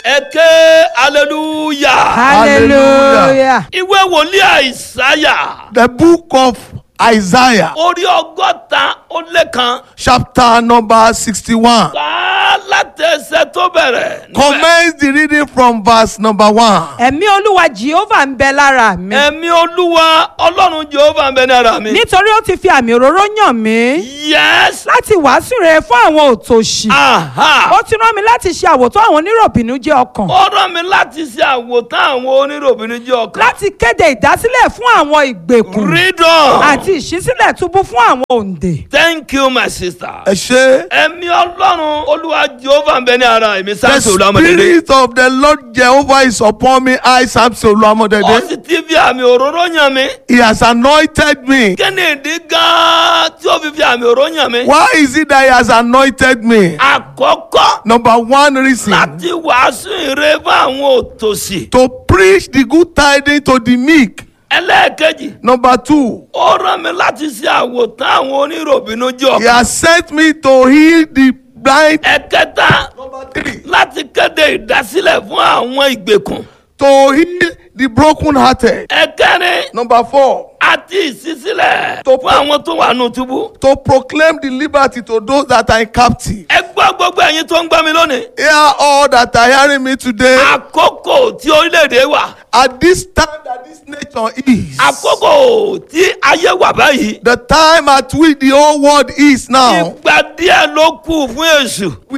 ẹ ké hallelujah. hallelujah. ìwé wòlíì àìsáyà The book of Isaiah, orí ọgọ́ta ó lé kan chapter number 61. kà á láti ẹsẹ̀ tó bẹ̀rẹ̀. níbẹ̀. Commence the reading from verse number 1. ẹ̀mí olúwa jehovah ń bẹ lára mi. ẹ̀mí olúwa ọlọ́run jehova ń bẹ ní ara mi. nítorí ó ti fi àmì òróró yàn mí. yes. láti wàásù rere fún àwọn òtòṣì. aha. ó ti rán mi láti ṣe àwòtán àwọn oníròbìnú jẹ́ ọkàn. ó rán mi láti ṣe àwòtán àwọn oníròbìnrin jẹ́ ọkàn. láti kéde ìdásílẹ̀ fún àwọn ìgbèkùn. read on. àti ìṣísílẹ̀ túbú fún àwọn òǹdè. thank you my sister. Ẹ ṣé. ẹ̀mí ọlọ́run olúwa jehova ń bẹ ní ara èmi The sáńsì olúwamọdédé. spirit of the Lord Jehovah is upon me. I, Samson ó Oluwamodede. sì ti fi àmì òróró yàn mí. He has anointed me. kí ni ìdí gan-an tí ó fi fi àmì òróró yàn mí. Why is it that he has anointed me? àkọ́kọ́ Number one reason láti wàásù ìre fún àwọn òtòṣì. to preach the good tidings to the meek. ẹlẹ́ẹ̀kejì Number two, ó rán mi láti ṣe àwòtán àwọn oníròbìnú jẹ́ he ọkàn. has sent me to heal the blind. ẹ̀kẹta Number three, láti kéde ìdásílẹ̀ fún àwọn ìgbèkùn. to heal the brokenhearted. ẹ̀kẹrin Number four, àti ìṣísílẹ̀ Tó- fún àwọn tó wà nù túbú. to proclaim the liberty to those that are in captivity. ẹ gbọ́ gbogbo ẹ̀yin tó ń gbọ́ mi lónìí. Hear all that are hearing me today. àkókò tí orílẹ̀-èdè wà At this time that this nation is, àkókò tí ayé wà báyìí. the time at which the whole world is now, ìgbà díẹ̀ ló kù fún èṣù. we